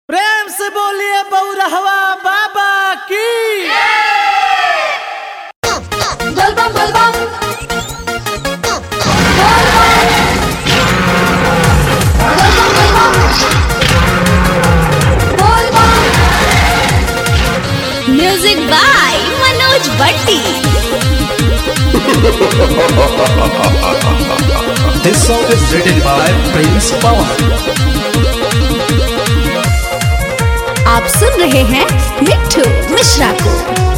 प्रेम से बोलिए बौरहवा बाबा की बलबम बलबम music by Manoj Bhatti This song is written by Prince Pawan. आप सुन रहे हैं मिट्ठू मिश्रा को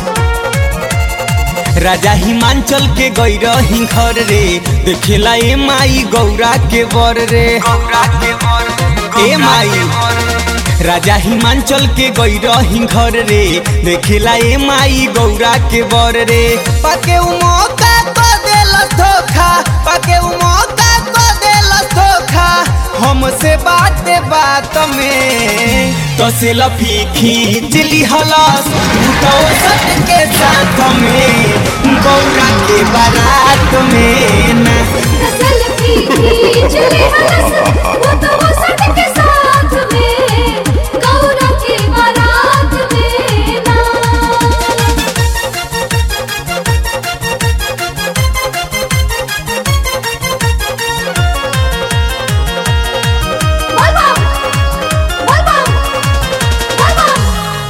राजा हिमांचल के गैर हिंखर रे देखेला ए माई गौरा के बर रे गौरा के बर ए माई राजा हिमांचल के गैर हिंखर रे देखेला ए माई गौरा के बर रे पाके उ मौका को देल धोखा पाके उ मौका को देल धोखा हमसे बात बात में तो से लफी खींच ली हलस तो सट के साथ में गौरा के बारात में ना सेल्फी खींच ले हंस वो तो वो सट के साथ में गौरा के बारात में ना बलबम बलबम बलबम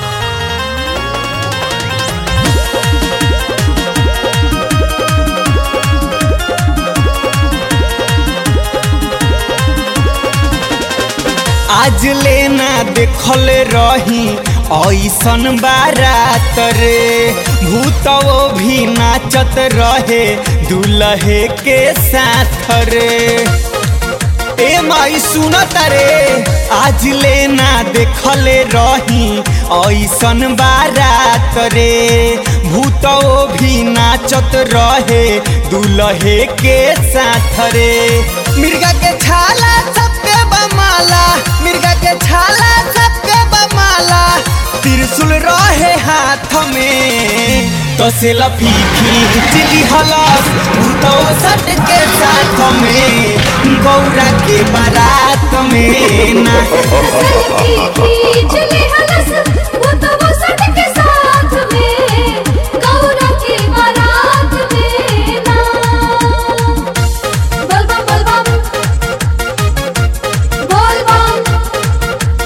आज लेना देखल रही ऐसन बारात रे भूतवो भी नाचत रहे दुल्हे के साथ रे ए माई सुनत रे आज लेना देखल रही ऐसन बारात रे भूतवो भी नाचत रहे दुल्हे के साथ रे मिर्गा के छाला सबके बमाला मिर्गा के छाला सबके बमाला त्रिशूल रहे हाथ में तो से लफी खींच ली हलस तो सट के साथ में गौरा के बारात में ना सेल्फी खींच ले हंस वो तो वो सट के साथ में गौरा के बारात में ना बलबम बलबम बलबम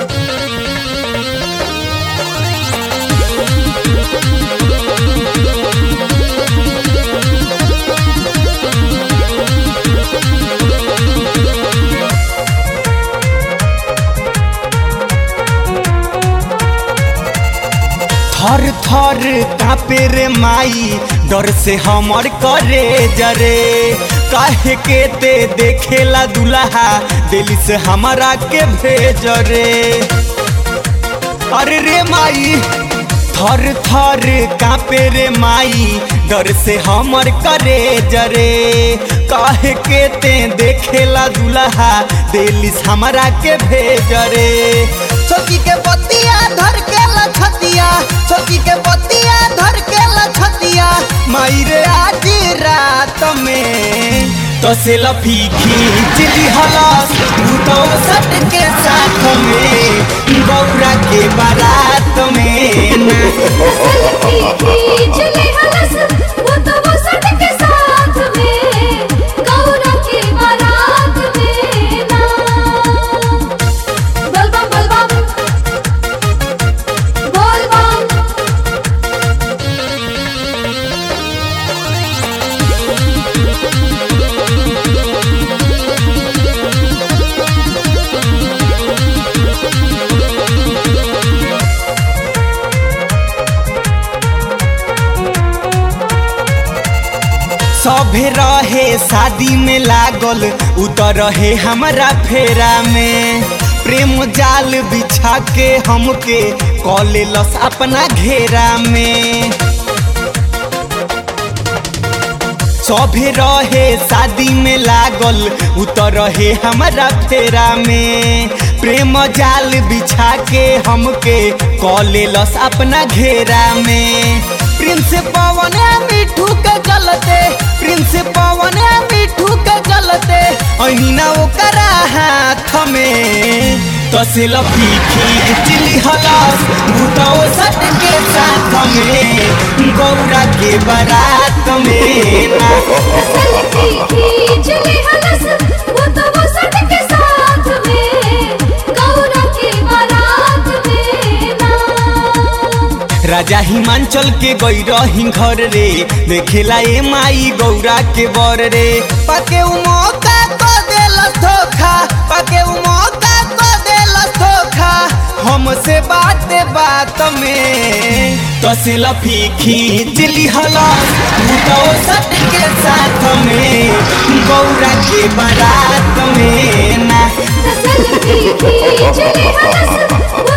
थर थर कापे रे माई डर से हमर करे जरे काहे के ते देखेला दुल्हा दिल से हमारा के भेज रे अरे रे माई थर थर कापे रे माई डर से हमर करे जरे काहे के ते देखेला दुल्हा दिलिस हमरा के भेज रे छोकी के बतिया धर के लछतिया छोकी के बतिया धर के लछतिया माई रे आज रात में तो से लफी खींच ली हलस तो सट के साथ में गौरा के बारात में ना सेल्फी खींच ले हंस वो तो वो सट के साथ में गौरा के बारात में ना बलबम बलबम बलबम सभे रहे शादी में लागल उतर रहे हमारा फेरा में प्रेम जाल बिछा के हमके कॉले लस अपना घेरा में सभे रहे शादी में लागल उतर रहे हमारा फेरा में प्रेम जाल बिछा के हमके कॉले लस अपना घेरा में प्रिंस पवन मिठू के गलते प्रिंस पवन मिठू के गलते अहिना ओकरा हाथ में तो से लफी खींचली हलस भूतौ सट के साथ में गौरा के बारात में ना सेल्फी खींच ले हलस वो तो वो सट के साथ में गौरा के बारात में ना राजा हिमांचल के गई रही घर रे देखेला ए माई गौरा के बर रे पाके उ मौका को देल धोखा पाके उ मौका को देल धोखा हमसे बात बात में तो से लफी खींच ली हलस भूतौ सट के साथ में गौरा के बारात में ना सेल्फी खींच ले हलस वो